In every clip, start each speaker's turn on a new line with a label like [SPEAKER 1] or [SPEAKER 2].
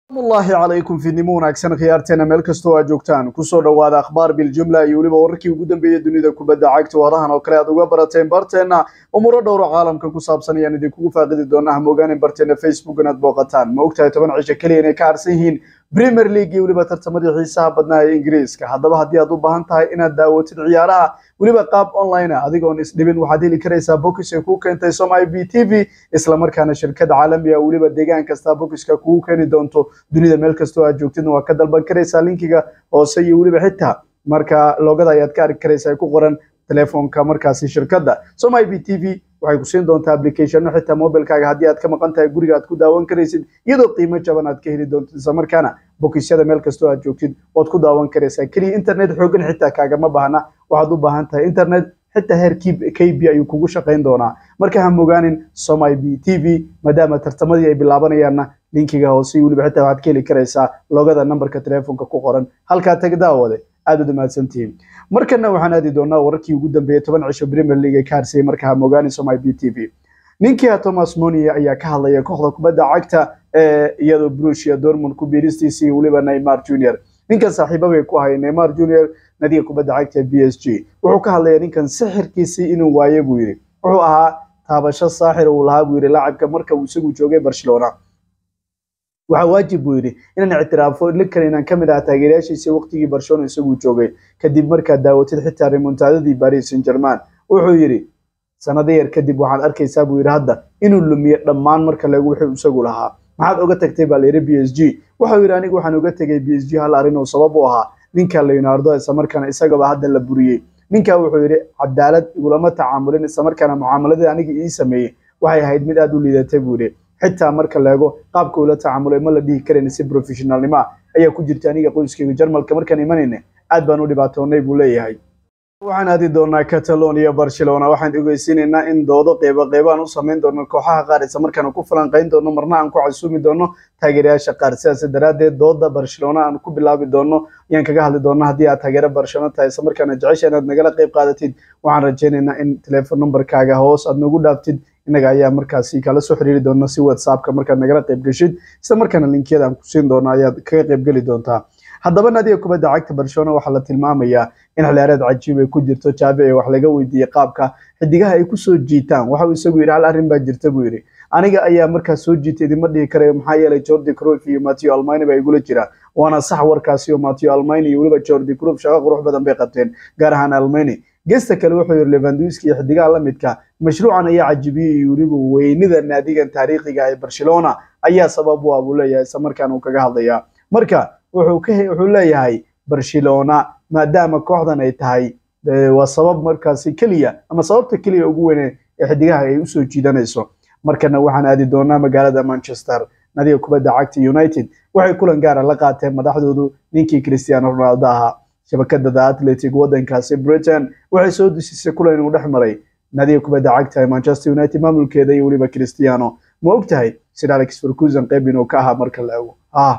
[SPEAKER 1] allahi calaykum fiidnimo wanaagsan khiyaarteena meel kastoo aad joogtaan kusoo dhowaada akhbaar biljumla iyo weliba wararkii ugu dambeeyey dunida kubadda cagta warahan oo kale aad uga barateen barteenna umuro dhowro caalamka ku saabsan ayaan idinkugu faaqidi doonaa hamogaanin barteena facebook inaad booqataan ma ogtahay toban cisho keliya inay ka harsan yihiin premier league iyo weliba tartamadii xiisaha badnaa ee ingiriiska haddaba haddii aad u baahan tahay inaad daawatid ciyaaraha weliba qaab online ah adigoon isdhibin waxaad heli karaysaa bokis ay kuu keentay som i b t v islamarkaana shirkad caalami ah weliba deegaan kasta bokiska kugu keeni doonto dunida meel kastoo aad joogtidna waa ka dalban karaysaa linkiga hoose iyo weliba xitaa marka loogada ayaad ka arki karaysaa ku qoran telefoonka markaasi shirkadda som i b t v waxay ku siin doontaa applicationno xitaa mobilkaaga haddii aad ka maqan tahay guriga aad ku daawan karaysid iyadoo qiimo jaban aad ka heli doontid islamarkaana bokisyada meel kastoo aad joogtid waad ku daawan karaysaa keliya internet xoogan xitaa kaagama baahna waxaad u baahan tahay internet xitaa heer k b ayuu kugu shaqayn doonaa marka ha mogaanin som i b t v maadaama tartamadii ay bilaabanayaanna linkiga hoose weliba xitaa waxaad ka heli karaysaa logada nambarka telefoonka ku qoran halkaa tag daawade aad u dhammaadsantihiin markana waxaan aadi doonaa wararkii ugu dambeeyey toban cisho premier league ee ka harsayay marka ha mogaanin som i b t v ninkia thomas monia ayaa ka hadlaya kooxda kubadda cagta ee iyadoo brusia dortmund ku biiristiisii weliba neymar junior ninkan saaxiiba bay ku hayay neymar junior nadiga kubadda cagta b s g wuxuu ka hadlaya ninkan sixirkiisii inuu waaye buu yidhi wuxuu ahaa taabasho saaxir uu lahaa buu yidhi laacibka marka uu isagu joogay barcelona waxaa waajib buu yidhi inaan ictiraafo linkan inaan ka mid aha taageerayaashiisii waqtigii barcelona isagu joogay kadib markaad daawatid xitaa remontadadii paris saint german wuxuu yidhi sanado yar kadib waxaad arkaysaa buu yidhi hadda inuu lumiye dhammaan marka lagu wuxuu isagu lahaa maxaad oga tagtay baa layidhi b s g wuxuu yidhi anigu waxaan oga tegay b s g hal arrin oo sabab u ahaa ninka leonardo islamarkaana isagaba hadda la buriyey ninka wuxuu yidhi cadaalad igulama tacaamulin islamarkaana mucaamaladii aniga ii sameeyey waxay ahayd mid aad u liidatay buu yidhi xitaa marka leego qaabka ula tacaamulay ma la dhihi karayn si professionalnimo ah ayaa ku jirta aniga qoyskayga jarmalka markaan imanayna aad baan u dhibaatoonay buu leeyahay waxaan aadi doonaa catalonia barcelona waxaan ogeysiinaynaa in doodo qeybo qeybaan u samayn doono kooxaha qaar isla markaana ku falanqayn doono marna aan ku casuumi doono taageerayaasha qaar sidaas daraaddeed dooda barcelona aan ku bilaabi doono ayaan kaga hadli doona haddii aad taageero barcelona tahay isla markaana jecesha inaad nagala qeyb qaadatid waxaan rajaynaynaa in telefoon numberkaaga hoos aad nagu dhaaftid innaga ayaa markaasi kala soo xiriiri doona si whatsappka markaad nagala qeyb geshid isla markaana linkiyada aan ku siin doono ayaad kaga qeyb geli doontaa haddaba nadiga kubadda cagta barcelona waxaa la tilmaamayaa in xiliyaareed cajiib ay ku jirto jaabe ee wax laga weydiiyey qaabka xidigaha ay kusoo jiitaan waxau isagu yidhi hal arrin baa jirta buu yidhi aniga ayaa markaas soo jiitay idima dhihi karayo maxaa yeelay jordi croif iyo mateo almani baa igula jira waana sax warkaasi oo mateo almani iyo weliba jordi croif shaqo qurux badan bay qabteen gaar ahaan almani gesta kale wuxuu yidhi levanduski iyo xidigaha la midka mashruucan ayaa cajibiyey iyo weliba weynida naadigan taariikhiga ee barcelona ayaa sabab u ah buu leeyahay isla markaan uu kaga hadlayaa marka wuxuu leeyahay barcelona maadaama kooxdan ay tahay waa sabab markaasi keliya ama sababta keliya ugu weyne ee xidigaha ay usoo jiidanayso markana waxaan aadi doonaa magaalada manchester nadiga kubadda cagta united waxay kulan gaara la qaateen madaxdoodu ninkii cristiano ronaldo ahaa shabakada the atletic wadankaasi britain waxay soo dusisay kulan inuu dhex maray nadiga kubadda cagta ee manchester united maamulkeeda iyo weliba cristiano ma og tahay sir alex ferguson qeyb inuu ka ahaa marka la ego ah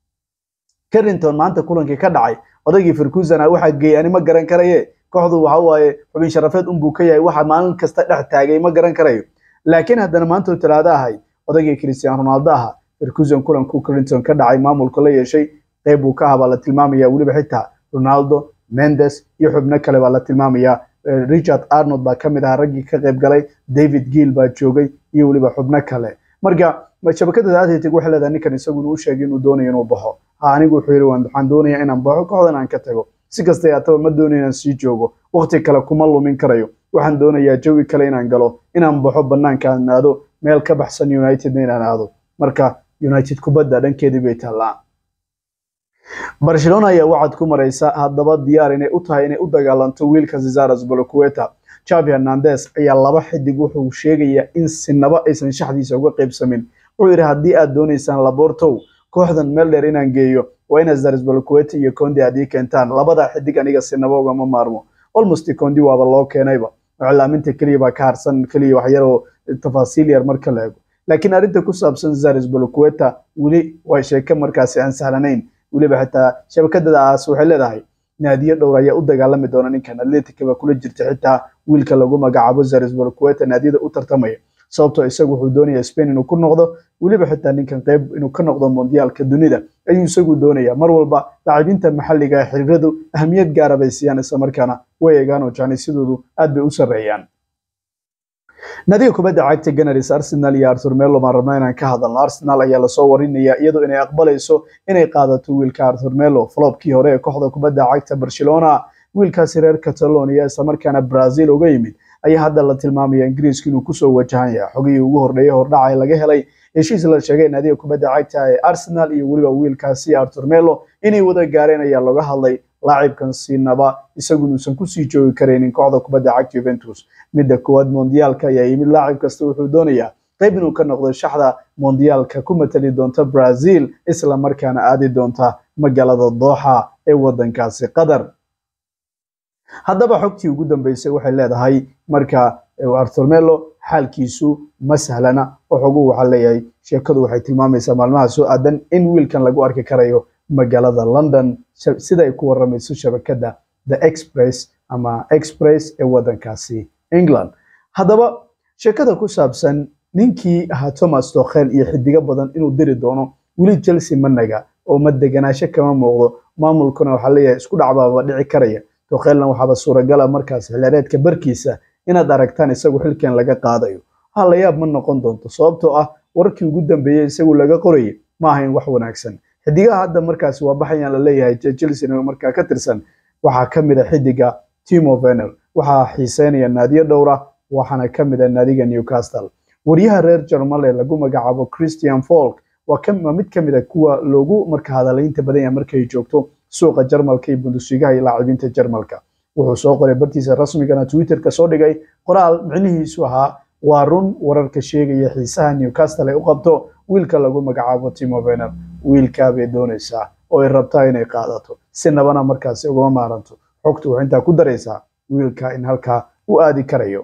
[SPEAKER 1] carrington maanta kulankii ka dhacay odaygii ferguson ah waxaa geeyay ani ma garan karaye kooxdu waxa waaye xubin sharafeed unbuu ka yahay waxa maalin kasta dhex taagay ma garan karayo laakiin haddana maanta oo talaado ahay odaygii cristiano ronaldo aha ferguson kulanku carrington ka dhacay maamulka la yeeshay qeyb uu ka aha baa la tilmaamaya weliba xitaa ronaldo mendes iyo xubno kale baa la tilmaamaya richard arnold baa kamid ahaa raggii ka qayb galay david gill baa joogay iyo weliba xubno kale marka shabakada atletic waxay leedahay ninkan isagu inuu sheegay inuu doonayo inuu baxo anigu wuxuu yidhi waxaan doonayaa inaan baxo kooxdan aan ka tago si kasta ataba ma doonayo inaan sii joogo waqti kale kuma lumin karayo waxaan doonayaa jawi kale inaan galo inaan baxo banaanka aan aado meel ka baxsan unitedna inaan aado marka united kubadda dhankeedii bay taallaa barcelona ayaa wacad ku maraysa haddaba diyaar inay u tahay inay u dagaalanto wiilka cesares bolocueta javi hernandes ayaa laba xidig wuxuu sheegayaa in sinaba aysan shaxdiisa uga qaybsamin wuxuu yidhi haddii aad doonaysaan labortow kooxdan meel dheer inaan geeyo waa ina zares bolocueta iyo condi aad ii keentaan labada xidig aniga sinaba ugama maarmo almost condi waaba loo keenayba iclaaminta keliya baa ka harsan keliya waxyar oo tafaasiil yar marka la ego laakiin arrinta ku saabsan zares bolocueta weli waa sheeke markaasi aan sahlanayn weliba xitaa shabakadadaas waxay leedahay naadiyo dhowr ayaa u dagaalami doona ninkan atletica baa kula jirta xitaa wiilka lagu magacaabo zares bolocueta naadiyada u tartamaya sababtoo isagu wuxuu doonaya spain inuu ku noqdo weliba xitaa ninkan qeyb inuu ka noqdo mondiyaalka dunida ayuu isagu doonaya mar walba lacabiinta maxalliga ee xiriiradu ahamiyad gaara bay siiyaan islamarkaana way eegaan oo janisidoodu aad bay u sarreeyaan nadiga kubadda cagta ganaris arsenal iyo artur melo baan rabnaa inaan ka hadalno arsenal ayaa lasoo warinaya iyadoo inay aqbalayso inay qaadato wiilka artur melo flopkii hore ee kooxda kubadda cagta barcelona wiilkaasi reer catalonia islamarkaana brazil uga yimid ayaa hadda la tilmaamaya ingiriiska inuu kusoo wajahan yahay xogihii ugu horreeyay hordhaca laga helay heshiis la sheegay naadiga kubadda cagta ee arsenal iyo weliba wiilkaasi artur melo inay wada gaareen ayaa looga hadlay laacibkan siinaba isagu inuusan kusii joogi karaynin kooxda kubadda cagta juventus midda koowaad mondiyaalka ayaa yimid laacib kasta wuxuu doonayaa qayb inuu ka noqdo shaxda mondiyaalka ku matali doonta brazil isla markaana aadi doonta magaalada dooxa ee wadankaasi qatar haddaba xogtii ugu dambeysay waxay leedahay marka artur melo xaalkiisu ma sahlana oo xoguhu waxaa leeyahay sheekadu waxay tilmaamaysaa maalmaha soo aadan in wiilkan lagu arki karayo magaalada london sida ay ku waramayso shabakadda the express ama express ee wadankaasi england haddaba sheekada ku saabsan ninkii ahaa thomas tokhel iyo xidigo badan inuu diri doono weli chelsea ma naga oo ma deganaasho kama muuqdo maamulkuna waxaa leeyahay isku dhacbaaba dhici karaya tokhelna waxaaba suuragala markaas xilaareedka barkiisa inaad aragtaan isagu xilkan laga qaadayo ha la yaab ma noqon doonto sababtoo ah warkii ugu dambeeyey isagu laga qorayay ma ahayn wax wanaagsan xidigaha hadda markaasi waa baxayaan la leeyahay chelsea markaa ka tirsan waxaa ka mid a xidiga timo venel waxaa xiiseynaya naadiyo dhowra waxaana ka mid a naadiga newcastle waryaha reer jarmal ee lagu magacaabo christian folk waa mid ka mid a kuwa loogu marka hadalaynta badan yahay markay joogto suuqa jarmalka iyo bundusligaha iyo laacibiinta jarmalka wuxuu soo qoray bartiisa rasmigana twitterka soo dhigay qoraal micnihiisu ahaa waa run wararka sheegaya xiisaha newcastle ay u qabto wiilka lagu magacaabo timo vener wiilkaa bay doonaysaa oo ay rabtaa inay qaadato si nabana markaasi ugama maaranto xogtu waxay intaa ku daraysaa wiilka in halkaa u aadi karayo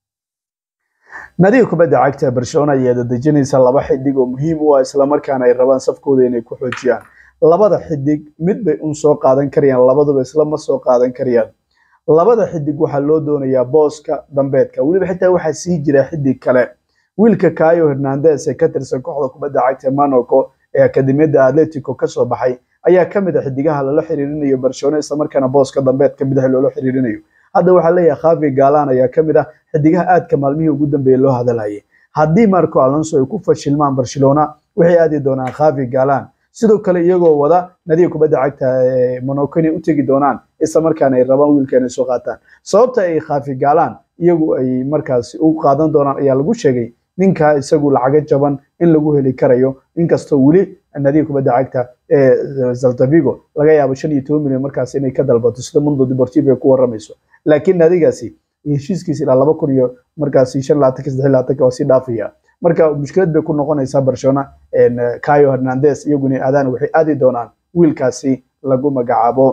[SPEAKER 1] nadiga kubadda cagta ee barcelona ayaa dadejinaysa laba xidig oo muhiim u ah islamarkaana ay rabaan safkooda inay ku xoojiyaan labada xidig mid bay un soo qaadan karayaan labaduba isla ma soo qaadan karayaan labada xidig waxaa loo doonayaa booska dambeedka weliba xitaa waxaa sii jira xidig kale wiilka kayo hernandes ee ka tirsan kooxda kubadda cagta ee monaco ee akademiyadda atletico kasoo baxay ayaa ka mid a xidigaha lala xiriirinayo barcelona islamarkaana booska dambeedka midax loola xiriirinayo hadda waxaa leeyahay khavi galan ayaa ka mid ah xidigaha aadka maalmihii ugu dambeeyey loo hadalayay haddii marco alonso ay ku fashilmaan barcelona waxay aadi doonaan khavi galan sidoo kale iyagoo wada nadiga kubadda cagta ee monaco inay u tegi doonaan islamarkaana ay rabaan wiilka inay soo qaataan sababta ay khafi gaalaan iyagu ay markaasi u qaadan doonaan ayaa lagu sheegay ninka isagu lacago jaban in lagu heli karayo inkastoo weli nadiga kubadda cagta ee zaltavigo laga yaabo shan iyo toban milyan markaas inay ka dalbato sida mundo deportivo ay ku waramayso laakiin nadigaasi heshiiskiisa ilaa laba kun iyo markaasi shan laatanka saddex laatanka waa sii dhaafaya marka mushkilad bay ku noqonaysaa barcelona cayo hernandes iyaguna aadaan waxay aadi doonaan wiilkaasi lagu magacaabo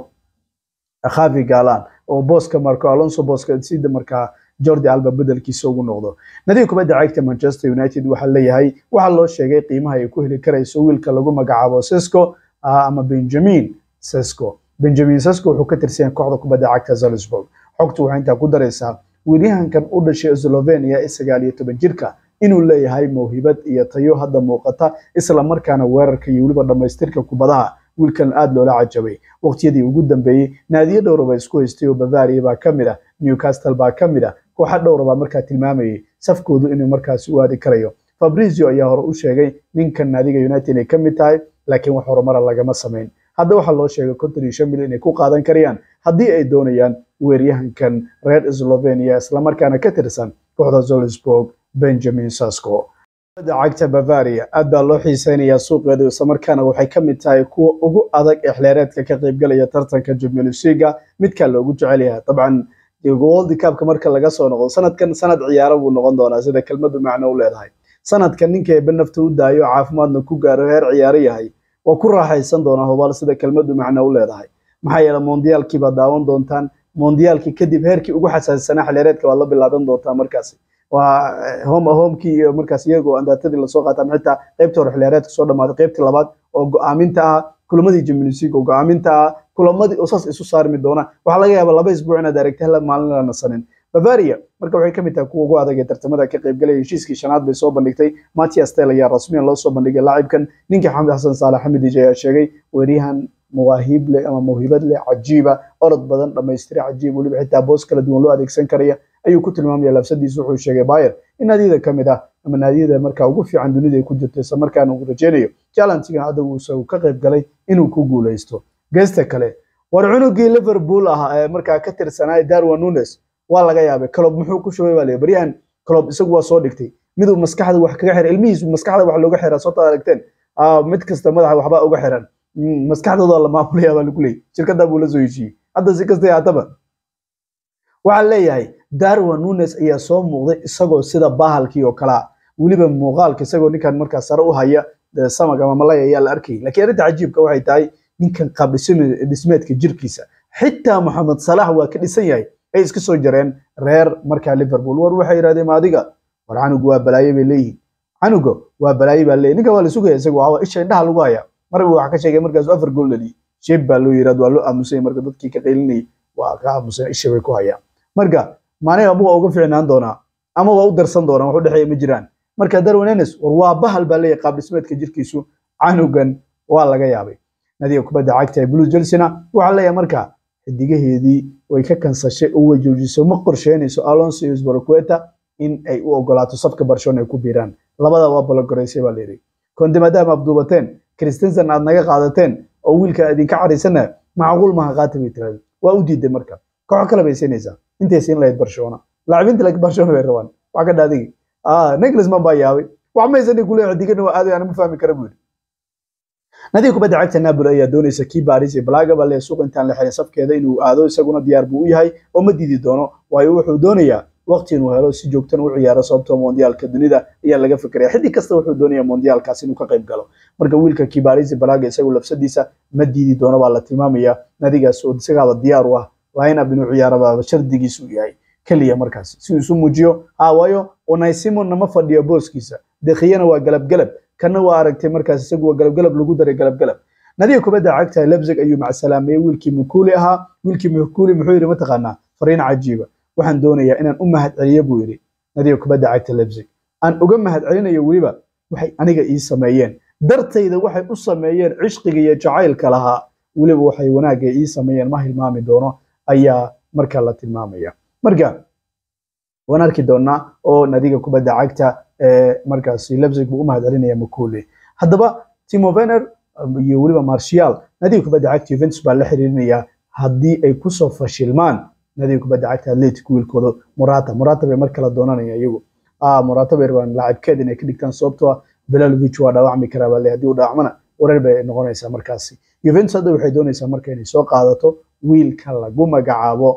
[SPEAKER 1] khavi galan oo booska marco alonso booska sida markaa jordi alba bedelkiisa ugu noqdo nadiga kubadda cagta manchester united waxaa leeyahay waxaa loo sheegay qiimaha ay ku heli karayso wiilka lagu magacaabo sesco ama benjamin sesco benjamin sesco wuxuu ka tirsan kooxda kubadda cagta salzburg xogtu waxay intaa ku daraysaa wiilyahankan u dhashay slovenia ee sagaal iyo toban jirka inuu leeyahay mawhibad iyo tayo hadda muuqata isla markaana weerarka iyo weliba dhammaystirka kubadaha wiilkan aada loola cajabay waqtiyadii ugu dambeeyey naadiyo dhowraba isku haystay oo bavaria baa ka mid ah newcastle baa ka mid ah kooxa dhowra baa markaa tilmaamayay safkoodu inuu markaasi u aadi karayo fabrizio ayaa hore u sheegay ninkan naadiga united inay ka mid tahay laakiin wax horumara lagama samayn hadda waxaa loo sheegay konton iyo shan milyan inay ku qaadan karayaan haddii ay doonayaan weeryahankan reer slovenia islamarkaana ka tirsan kooxda zolsburg benjamin sasco cagta bavaria aad baa loo xiiseynayaa suuqeedu islamarkaana waxay ka mid tahay kuwa ugu adag ee xilheereedka ka qaybgalaya tartanka champions leaga midkaa loogu jecel yahay dabcan world cupka marka laga soo noqdo sanadkan sanad ciyaaro buu noqon doonaa sida kelmadu macno u leedahay sanadkan ninka eebe nafta u daayo caafimaadna ku gaaro heer ciyaaro yahay waa ku raaxaysan doonaa hubaal sida kelmadu macno u leedahay maxaa yeele mondiyaalkii baad daawan doontaan mondiyaalkii kadib heerkii ugu xasaasisanaa xilheereedka waad la bilaaban doontaa markaasi waa home homekii iyo markaas iyagoo andaatadii lasoo qaata ama xitaa qaybta hore xiliyaareedka soo dhamaaday qaybtii labaad oo go-aaminta ah kulamadii Champions League oo go-aaminta ah kulamadii oo saas isu saarmi doona waxaa laga yaabaa laba isbuuc inaad aragtay hal maalin la nasanin bavaria marka waxay kamid tahay kuwa ugu adag ee tartamada ka qaybgalaya heshiiskii shanaad bay soo bandhigtay matias tel ayaa rasmiyan loo soo bandhigay laacibkan ninkii xamed xasan saalax xamidij ayaa sheegay weeryahan mawaahiib leh ama mawhibad leh cajiiba orod badan dhamaystira cajiib weliba xitaa boos kala duwan loo adeegsan karaya ayuu ku tilmaamaya labsadiisa wuxuu sheegay bayer in naadiyada ka mid ah ama naadiyada markaa ugu fiican dunida ay ku jirto isla markaana uu rajeynayo challenge-gan hadda uu ka qayb galay inuu ku guuleysto geesta kale war cunugii liverpool ah ee markaa ka tirsanaa darwin nunes waa laga yaabay clob muxuu ku shubay baa la baryahan clob isagu waa soo dhigtay miduu maskaxda wax kaga xiray ilmihiisu maskaxda wax looga xiraa soo aragteen mid kasta madaxa waxbaa uga xiran maskaxdooda la maamulaya baa lagu leeyay shirkada buu la soo heshiiyey hadda si kasta haataba waxaa leeyahay darwin nunes ayaa soo muuqday isagoo sida bahalkii oo kalea weliba muuqaalka isagoo ninkan markaa sare u haya samag ama malay ayaa la arkayay lakiin arrinta cajiibka waxay tahay ninkan qaab dhismeedka jirkiisa xitaa moxamed salax waa ka dhisan yahay ay iska soo jareen reer markaa liverpool war waxay yidhahdeen adiga war canugu waa balaaye bay leeyihiin canuga waa balaaye baa leeyihin ninkan waa la sugaya isaga waa isha indhaha lagu haya marba waxa ka sheegay markaas afar gool dhaliyay sheeb baa loo yirahd waa loo aamusay marka dadkii ka qaylinayay waa ka aamusay isha bay ku hayaan marka maaniga ama waa uga fiicnaan doonaa ama waa u darsan doonaa wax u dhexeeya ma jiraan marka darwin enes war waa bahal baa leeyahay qaab dhismeedka jirkiisu canugan waa laga yaabay nadiga kubadda cagta ee blues chelsea waxaa leeyahay marka xidigaheedii way ka kansashay oo way joojisay ma qorsheynayso alonso iyo sbaraqueta in ay u ogolaato safka barcelona ay ku biiraan labada waa balogoreysay baa layidhi konde maadaama abduubateen christensen aad naga qaadateen oo wiilka idinka caraysana macquul maha qaata bay tirahdeen waa u diiday marka kooxo kale bay siinaysaa intay siin lahayd barcelona laacibiinta laakiin barcelona bay rabaan wax ka dhaadigi nicholasman baa yaabay wax maysan kule xidigana waa aaday aan ma fahmi kara buu yidhi nadiga kubadda cagta napoli ayaa doonaysa kii baris iyo blaga baa lee suuq intaan la xirin safkeeda inuu aado isaguna diyaar buu u yahay oo ma diidi doono waayo wuxuu doonayaa waqti inuu helo si joogtan u ciyaaro sababtoo mondiyaalka dunida ayaa laga fikiraya xidig kasta wuxuu doonaya mondiyaalkaas inuu ka qayb galo marka wiilka kibarisi balaga isagu lafsadiisa ma diidi doono baa la tilmaamaya nadigaas oo isagaaba diyaar u ah lineup inuu ciyaaraba shardigiisu yahay keliya markaas si uu isu muujiyo ha waayo onay simonna ma fadhiyo booskiisa dekhiyana waa galabgalab kana waa aragtay markaas isagu waa galabgalab lagu daray galabgalab nadiga kubadda cagta lebzig ayuu macsalaameyey wiilkii mukuli ahaa wiilkii mukuli muxuu yidhi mataqaanaa fariin cajiiba waxaan doonayaa inaan u mahad celiyo buu yidhi nadiga kubadda cagta lebzig aan uga mahad celinayo weliba waxay aniga ii sameeyeen dartayda waxay u sameeyeen cishqiga iyo jacaylka lahaa weliba waxay wanaagga ii sameeyeen ma hilmaami doono ayaa marka la tilmaamaya marka waan arki doonaa oo nadiga kubadda cagta markaasi lebzig buu u mahad celinaya mukuli haddaba timo vener iyo weliba martial nadiga kubadda cagta juventus baa la xiriirinayaa haddii ay kusoo fashilmaan nadiga kubadda cagta atletic wiilkooda murata murata bay mar kale doonanaya iyagu murata bay rabaan laacibkeed inay ka dhigtaan sababtoo ah belalovic waa dhaawacmi karaa baa le haddii uu dhaawacmana wareer bay noqonaysaa markaasi juventus hadda waxay doonaysaa marka inay soo qaadato wiilka lagu magacaabo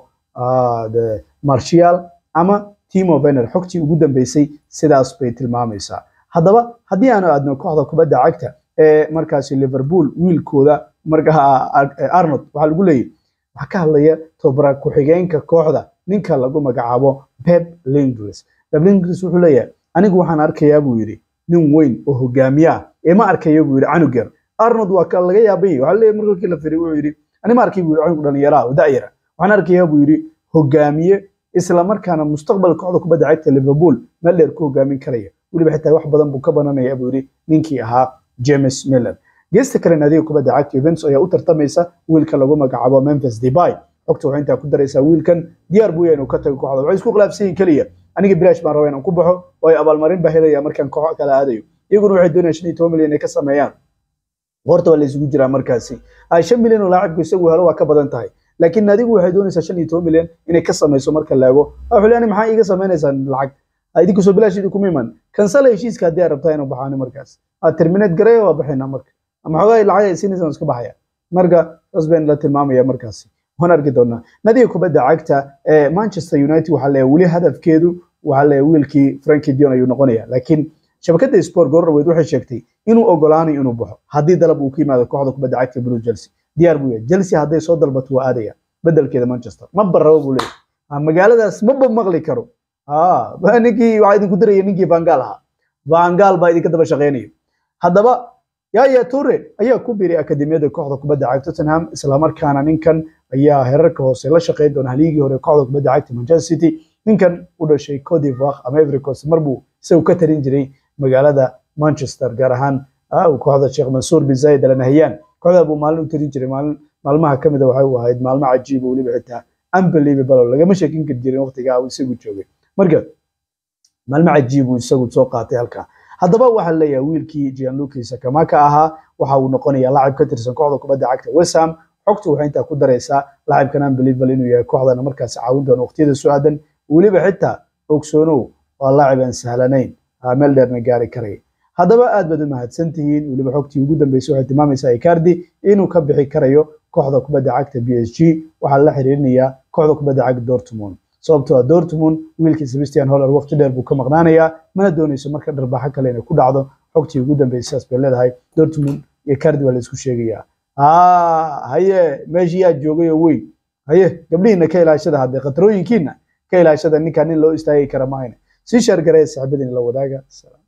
[SPEAKER 1] martial ama timo vener xogtii ugu dambeysay sidaas bay tilmaamaysaa haddaba haddii aanu aadno kooxda kubadda cagta ee markaasi liverpool wiilkooda markaa arnold waxaa lagu leeyahy waxaa ka hadlaya tobara ku-xigeenka kooxda ninka lagu magacaabo pep lingris pep lingris wuxuu leeyahay anigu waxaan arkayaa buu yidhi nin weyn oo hogaamiye ah ee ma arkayo buu yidhi canug yar arnold waa ka laga yaabay waxaa leeyahay markii la firay wuxuu yidhi ani ma arkay buu yidhi canug dhalinyaraha oo da'yara waxaan arkayaa buu yidhi hogaamiye isla markaana mustaqbal kooxda kubadda cagta liverpool meel dheer ku hogaamin karaya weliba xitaa wax badan buu ka bananaya buu yidhi ninkii ahaa james miller geesta kale naadiga kubadda cagta Juventus ayaa u tartamaysa wiilka lagu magacaabo Memphis Depay xogta waxay intaa ku daraysaa wiilkan diyaar buu yahay inuu ka tago kooxda waxay isku khilaafsan yihiin kaliya aniga bilaash baan rabaa inaan ku baxo oo ay abaalmarin baa helaya markaan koox kala aadayo iyaguna waxay doonayaan shan iyo toban milyan inay ka sameeyaan horta waa la isugu jiraa markaasi shan milyan oo laacibku isagu helo waa ka badan tahay laakiin naadigu waxay doonaysaa shan iyo toban milyan inay ka samayso marka laago xuliani maxaa iiga samaynaysaa lacag idinku soo bilaash idinkuma iman kansala heshiiska haddii aad rabtaa inuu baxaani markaas terminate gareeya waa baxayna marka ama xoogaa lacag ay siinaysan iska baxaya marka saas baan la tilmaamaya markaasi waan arki doonaa nadiga kubadda cagta ee manchester united waxaa leeyahay weli hadafkeedu waxaa leeyahay wiilkii frankie dion ayuu noqonaya laakiin shabakadda sport goorraweyd waxay sheegtay inuu ogolaanayo inuu baxo haddii dalab uu ka yimaado kooxda kubadda cagta blue chelsea diyaar buu yahay chelsea hadday soo dalbato waa aadaya bedelkeeda manchester ma barrabo buu leeyahay magaaladaas maba maqli karo ninkii waxaa idinku diraya ninkii vangaal ahaa vangaal baa idinka daba shaqeynayo haddaba yaya ture ayaa ku biiray akademiyada kooxda kubadda cagta tottenham islamarkaana ninkan ayaa herarka hoose la shaqeyn doona haliigii hore kooxda kubadda cagta manchester city ninkan u dhashay Cote d'Ivoire ama Ivory Coast mar buu isagu ka tarin jiray magaalada Manchester gaar ahaan kooxda Sheikh Mansour bin Zayed Al Nahyan kooxda buu maalin u tarin jiray maalin maalmaha ka mid ah waxay u ahayd maalmo cajiib oo weliba xitaa unbelievable oo lagama sheekin kari jirin waqtigaa uu isagu joogay marka maalmo cajiib uu isagu soo qaatay halkaa haddaba waxaa leeyahay wiilkii Gianluca Sakamaka ahaa waxa uu noqonayaa laacib ka tirsan kooxda kubadda cagta West Ham xogtu waxay intaa ku daraysaa laacibkan unbelievable inuu yahay kooxdana markaas caawin doono waqtiyada soo aadan weliba xitaa ogsoonow waa laacib aan sahlanayn meel dheerna gaari karaya haddaba aad baad u mahadsan tihiin weliba xogtii ugu dambeysay waxay tilmaamaysaa Icardi inuu ka bixi karayo kooxda kubadda cagta PSG waxaa la xiriirinayaa kooxda kubadda cagta Dortmund sababtoo ah Dortmund wiilkii Sebastian Haller waqti dheer buu ka maqnaanayaa mana doonayso marka dharbaaxo kale inay ku dhacdo xogtii ugu dambeysay sidaas bay leedahay Dortmund iyo Icardi waa la isku sheegayaa haye meeshii yaa joogay oo weyn haye gabdhihiina ka ilaashada haddee khatarooyinkiina ka ilaashada ninkan nin loo istaagi kara maahayne sii shaargareya saaxiibadiina la wadaaga